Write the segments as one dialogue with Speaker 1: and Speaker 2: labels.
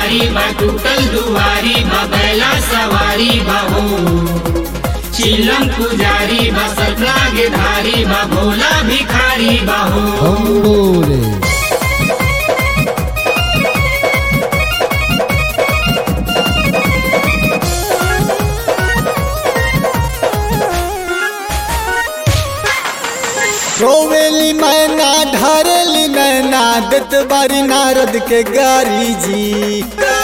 Speaker 1: भारी बा टूटल दुआरी बा बैला सवारी बा हो चिलम पुजारी बा सतराग धारी बा भोला भिखारी बा हो
Speaker 2: हम बोले रोवेली मैना ढारेली मैना दत बारी नारद के गारी जी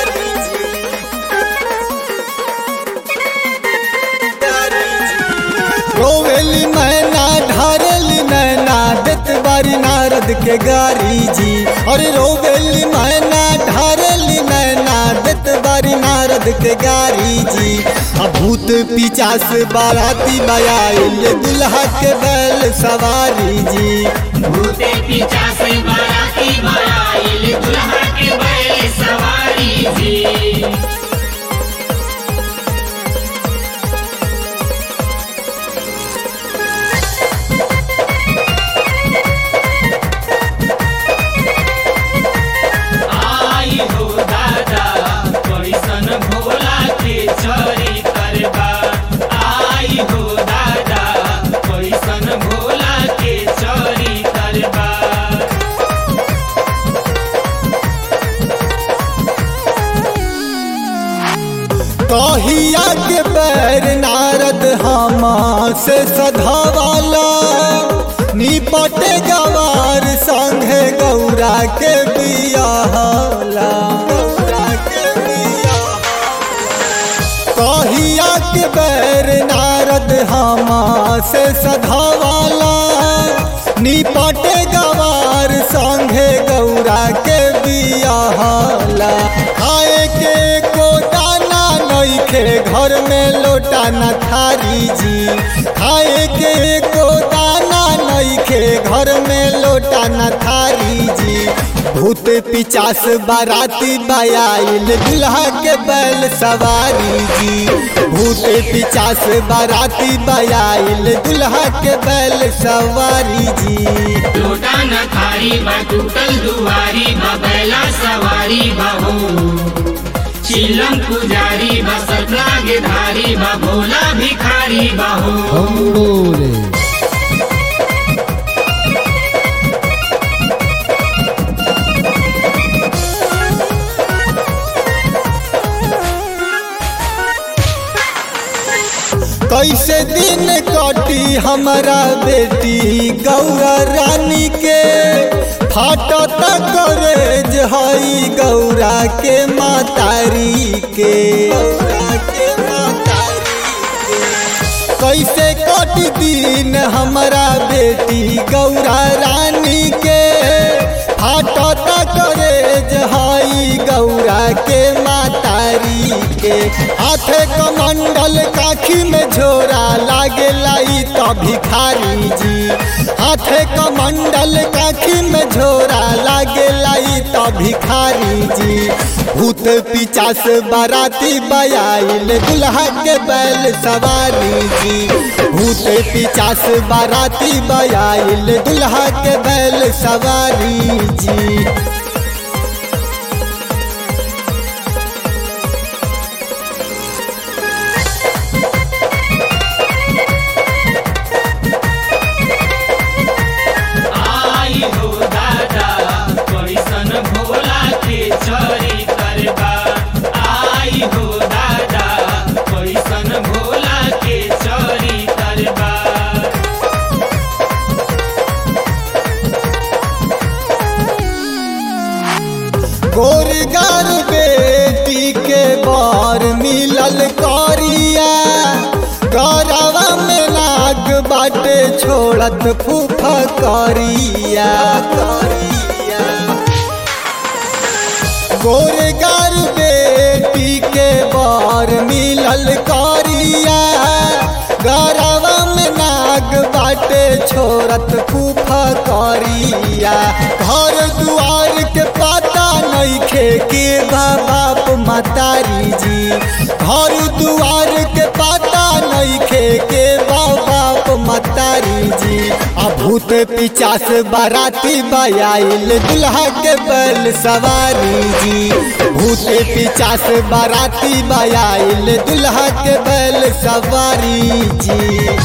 Speaker 2: रोवेली मैना ढारेली मैना दत बारी नारद के गारी जी अरे रोवेली मैना ढारेली मैना दत बारी नारद के गारी जी अब भूत पिचास बाराती बयाइल दुल्हा के बैल सवारी जी
Speaker 1: भूते पीछा से बाराती बयाइल दुल्हा के बैल सवारी जी आई हो दादा कैसन भोला के चरी करबा आई हो दादा कैसन भोला के चरी करबा
Speaker 2: कहिया के पैर नारद हमा से सधावाला निपटे गवार संगे गौरा के बियाहला गौरा के कहिया के बैर नारद हमा से सधावाला निपटे गवार संगे गौरा के बियाहला खाए के को दाना नइखे घर में लोटा न थारी जी खाए के को दाना नइखे घर में लोटा न थारी जी भूत पिचास बाराती बयाइल दुल्हा के बैल सवारी जी भूत पिचास बाराती बयाइल दुल्हा के बैल सवारी जी
Speaker 1: लोटा न थारी बा टूटल दुआरी बा बैला सवारी बा हो चिलम पुजारी बा सतराग धारी बा भोला भिखारी बा हो
Speaker 2: हम बोले कैसे दिन कटी हमारा बेटी गौरा रानी के फाटत करेज हई गौरा के मातारी के गौरा के मातारी के। कैसे कट दिन हमारा बेटी गौरा रानी के फाटत करेज हई गौरा के मातारी के हाथे कमंडल काखी में झोरा लागे लाई तो भिखारी जी हाथे कमंडल काखी में झोरा लागे लाई तो भिखारी जी भूत पिचास बाराती बयाइल दुल्हा के बैल सवारी जी भूत पिचास बाराती बयाइल दुल्हा के बैल सवारी जी
Speaker 1: आई हो दादा कैसन भोला के चरी करबा आई हो दादा कैसन भोला के चरी करबा
Speaker 2: गोरगार बेटी के बार मिलल करिया गौरवा में नाग बाटे छोड़त फूफा करिया करिया गोरगार बेटी के बार मिलल करिया गौरवा में नाग बाटे छोड़त फूफा करिया घर दुआर के पता नइखे के बा बाप मतारी जी घर दुआर के पता नइखे के बा बाप मतारी जी आ भूत पिचास बाराती बयाइल दुल्हा के बैल सवारी जी भूत भूते पिचास बाराती बयाइल दुल्हा के बैल सवारी जी